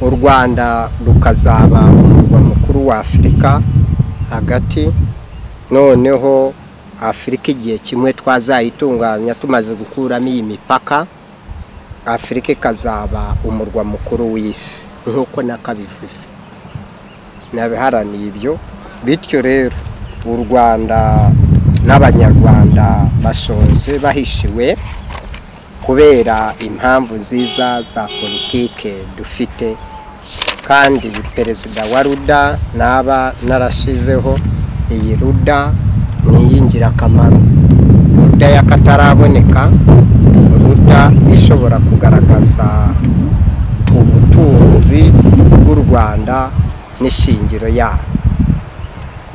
u rwanda rukazaba umurwa mukuru wa afurika hagati noneho afurika igihe kimwe twazayitunganya tumaze gukuramo iyi mipaka afurika ikazaba umurwa mukuru w'isi nk'uko nakabivuze nabiharaniye ibyo bityo rero u rwanda n'abanyarwanda bashoje bahishiwe kubera impamvu nziza za politike dufite kandi perezida wa ruda naba narashizeho iyi ruda ni iy'ingirakamaro ruda y'akataraboneka ruda ishobora kugaragaza ubutunzi bw'u rwanda n'ishingiro yarwo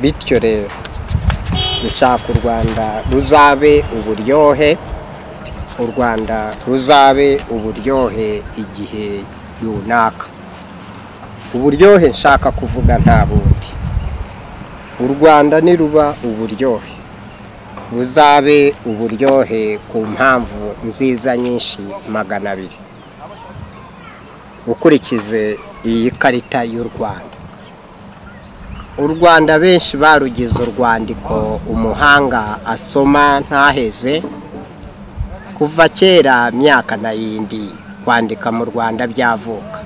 bityo rero dushaka u rwanda ruzabe uburyohe u rwanda ruzabe uburyohe igihe runaka uburyohe nshaka kuvuga nta bundi u rwanda niruba uburyohe buzabe uburyohe ku mpamvu nziza nyinshi magana abiri ukurikize iyi karita y'u rwanda u rwanda benshi barugize urwandiko umuhanga asoma ntaheze kuva kera myaka na yindi kwandika mu rwanda byavuka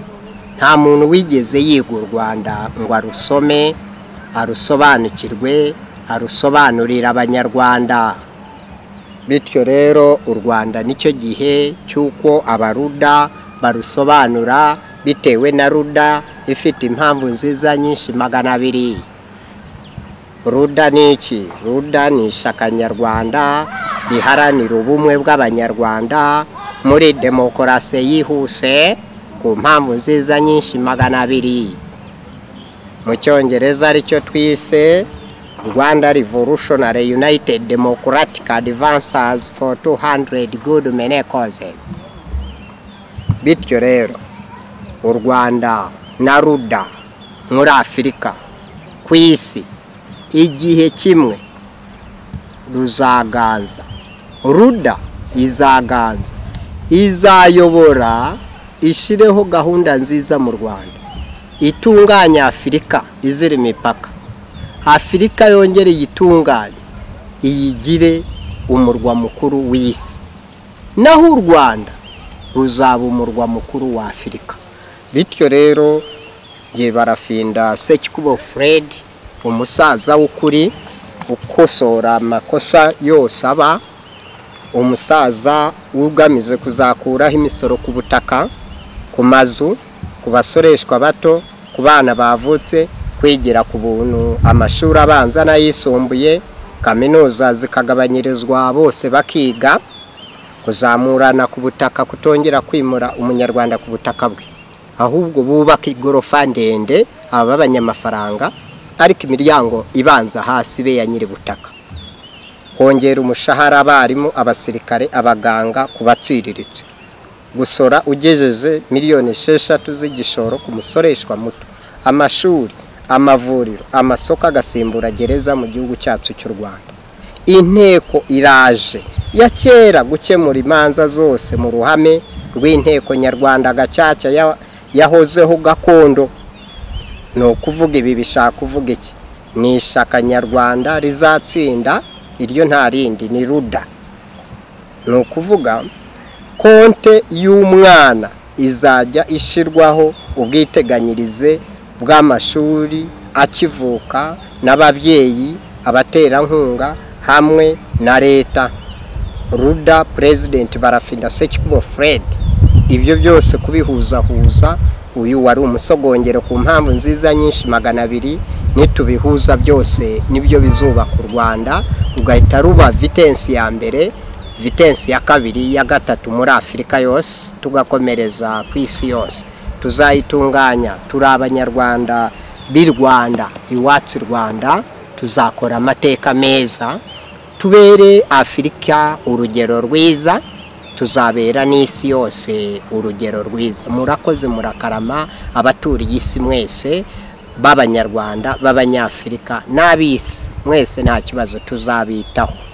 nta muntu wigeze yiga u rwanda ngo arusome arusobanukirwe arusobanurira abanyarwanda bityo rero u rwanda nicyo gihe cy'uko abaruda barusobanura bitewe na ruda ifite impamvu nziza nyinshi magana abiri ruda ni iki ruda ni ishyaka nyarwanda riharanira ubumwe bw'abanyarwanda muri demokarasi yihuse ku mpamvu nziza nyinshi magana abiri mu cyongereza aricyo twise rwanda revolutionary united democratic advances for 200 good many causes bityo rero u rwanda na ruda muri afurika ku isi igihe kimwe ruzaganza ruda izaganza izayobora ishyireho gahunda nziza mu rwanda itunganya afurika izira imipaka afurika yongere iyitunganye iyigire umurwa mukuru w'isi naho u rwanda ruzaba umurwa mukuru wa afurika bityo rero ngiye barafinda sekikubo fred umusaza w'ukuri ukosora amakosa yose aba umusaza ugamije kuzakuraho imisoro ku butaka ku mazu ku basoreshwa bato ku bana bavutse kwigira ku buntu amashuri abanza n'ayisumbuye kaminuza zikagabanyirizwa bose bakiga kuzamurana ku butaka kutongera kwimura umunyarwanda ku butaka bwe ahubwo bubaka igorofa ndende aba abanyamafaranga ariko imiryango ibanza hasi be ya nyiri butaka kongera umushahara abarimu abasirikare abaganga ku baciriritse gusora ugejeje miliyoni esheshatu z'igishoro ku musoreshwa muto amashuri amavuriro amasoko agasimbura gereza mu gihugu cyacu cy'u rwanda inteko iraje ya kera gukemura imanza zose mu ruhame rw'inteko nyarwanda gacaca yahozeho gakondo ni ukuvuga ibi bishaka kuvuga iki ni ishyaka nyarwanda rizatsinda iryo nta rindi ni ruda ni ukuvuga konte y'umwana izajya ishyirwaho ubwiteganyirize bw'amashuri akivuka n'ababyeyi abaterankunga hamwe na leta ruda perezidenti barafinda sekikubo fred ibyo byose kubihuzahuza uyu wari umusogongero ku mpamvu nziza nyinshi magana abiri nitubihuza byose nibyo bizubaka u rwanda rugahita ruba vitensi ya mbere vitensi ya kabiri ya gatatu muri afurika yose tugakomereza ku isi yose tuzayitunganya turi abanyarwanda b'i rwanda iwacu i rwanda tuzakora amateka meza tubere afurika urugero rwiza tuzabera n'isi yose urugero rwiza murakoze murakarama abaturiye isi mwese b'abanyarwanda b'abanyafurika n'ab'isi mwese nta kibazo tuzabitaho